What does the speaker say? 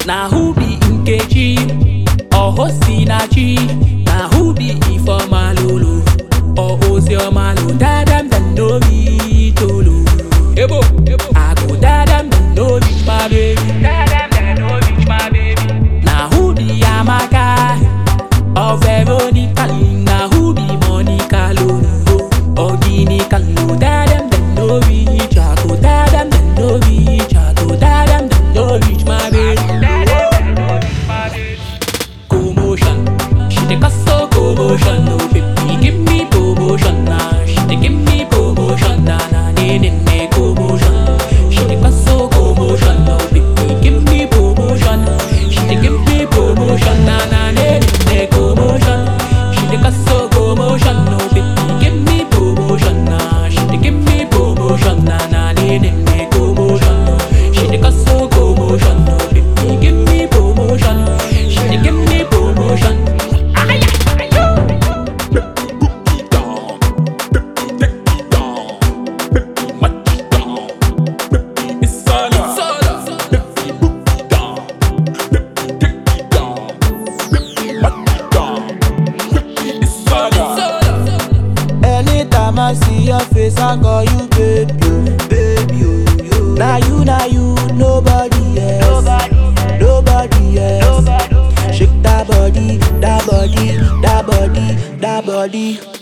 Na who be Nkechi? Or Hosinachi? Na who be Ifeoma Lolo? Or Ozioma Lo? Dadam dem no be Tolo. Ebo, ebo. I go dadam dem no reach my baby. Dadam dem no reach my baby. Na who be Amaka? Or Veronica? Na who be Monica Lolo? Or Ginica Lo? Dadam dem no reach. I go dadam dem no reach. I go dadam dem no reach my baby. Commotion, she take us so commotion. No baby, give me promotion now. She dey give me promotion na na ne ne ne commotion. She take us so commotion. No baby, give me promotion. She dey give me promotion na na ne ne ne commotion. She take us so commotion. No baby, give me promotion na. She dey give me promotion na na ne ne ne commotion. She take us so commotion. No baby, give me promotion. She dey give me promotion. Ay, ay, ay, yo. Anytime I see your face, I call you baby, oh, baby. Oh, now you, now you, nobody else, nobody else. Shake that body, that body, that body, that body.